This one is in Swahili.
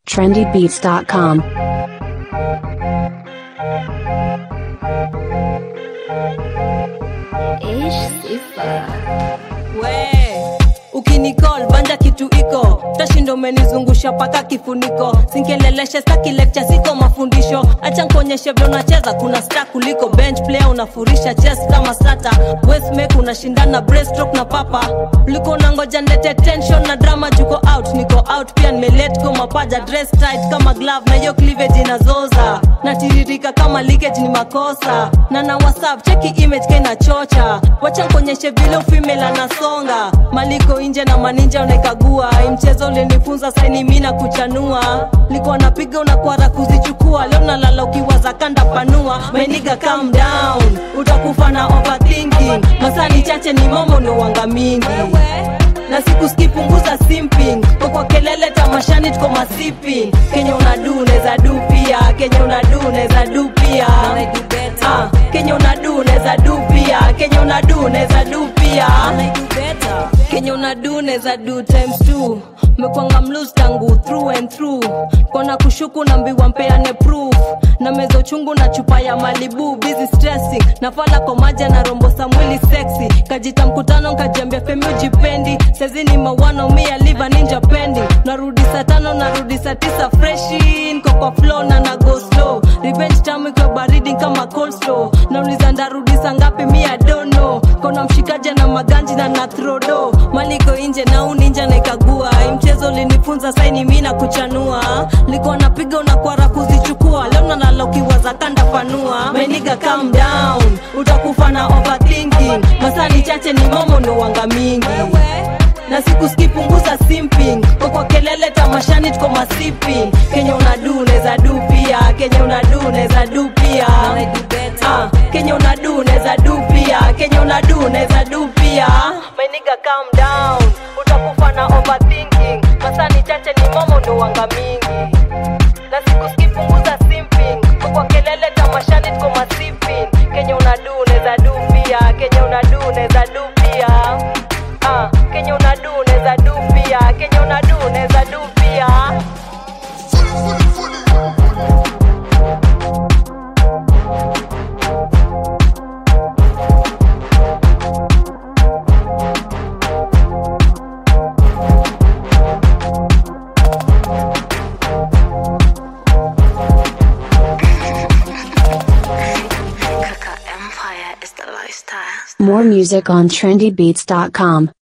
trendybeats.com. we ukinicall banja kitu iko tashindo umenizungusha paka kifuniko sinkeleleshe staki lecture siko mafundisho acha nkuonyeshe vyo unacheza kuna sta kuliko bench player unafurisha chess kama sata westmake unashindana breaststroke na papa uliko nangoja ndete tension na drama juko out niko out pia nimelet go mapaja dress tight kama glove na hiyo cleavage inazoza natiririka kama leakage ni makosa na na whatsapp cheki image kena chocha wacha nkuonyeshe vile ufimela anasonga maliko nje na maninja unaikagua Hii mchezo ulinifunza saini mi na kuchanua likuwa napiga unakwara kuzichukua leo nalala ukiwaza kanda panua meniga calm down utakufa na overthinking masani chache ni momo ni uwanga mingi na siku skipunguza simping Kwa kwa kelele tamashani tuko masiping kenye unadu neza du pia kenye unadu neza du pia Ah, kenye unadu neza du pia kenye unadu neza du pia kenye unadu neza du times two mekwanga mlus tangu through and through kona kushuku nambiwa mpeane proof na meza uchungu na chupa ya malibu busy stressing nafala kwa maji na rombosa mwili sexy kajita mkutano nkajiambia femi ujipendi sezini mawano mia liva ninja pendi narudi saa tano narudi saa tisa freshi nko kwa flow na na go slow revenge tamu ikiwa baridi kama cold slow nauliza ndarudi saa ngapi mia dono kona mshikaja na maganji na nathrodo maliko inje na uninja naikagua Hii mchezo ulinifunza saini mi na kuchanua likuwa napiga unakwara kuzichukua leo nalala ukiwaza kanda panua meniga calm down utakufa na overthinking masani chache ni momo ni wanga mingi na siku skipunguza simping kwa kwa kelele tamashani tuko masiping kenye unadu neza du pia kenye unadu neza du pia Ah, kenye unadu neza du pia kenye unadu neza du pia meniga calm down utakufa na overthinking masani chache ni momo ni wanga mingi na siku skipunguza simping kwa kwa kelele tamashani tuko masiping kenye unadu neza du pia kenye unadu neza du pia Ah, kenye unadu neza du pia kenye unadu neza du pia More music on trendybeats.com.